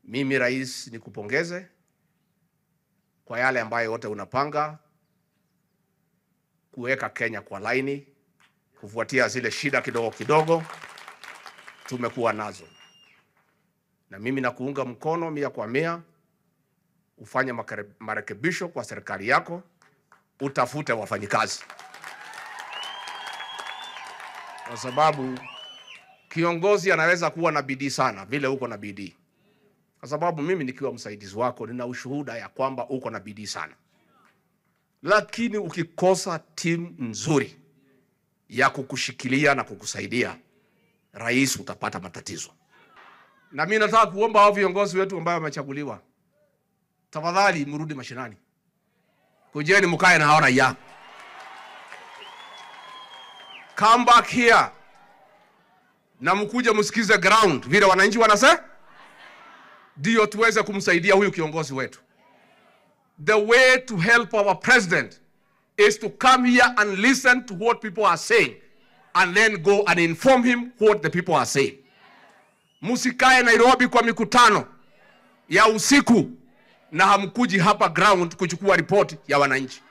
Mimi rais, nikupongeze kwa yale ambayo yote unapanga kuweka Kenya kwa laini, kufuatia zile shida kidogo kidogo tumekuwa nazo, na mimi nakuunga mkono mia kwa mia. Ufanye makare- marekebisho kwa serikali yako, utafute wafanyikazi, kwa sababu kiongozi anaweza kuwa na bidii sana vile uko na bidii, kwa sababu mimi nikiwa msaidizi wako nina ushuhuda ya kwamba uko na bidii sana, lakini ukikosa timu nzuri ya kukushikilia na kukusaidia, rais, utapata matatizo. Na mimi nataka kuomba hao viongozi wetu ambao wamechaguliwa, tafadhali mrudi mashinani, kujeni mkae na hao raia, come back here na mkuje msikize ground vile wananchi wanasema, ndio tuweze kumsaidia huyu kiongozi wetu. The way to help our president is to come here and listen to what people are saying and then go and inform him what the people are saying. Msikae Nairobi kwa mikutano ya usiku na hamkuji hapa ground kuchukua ripoti ya wananchi.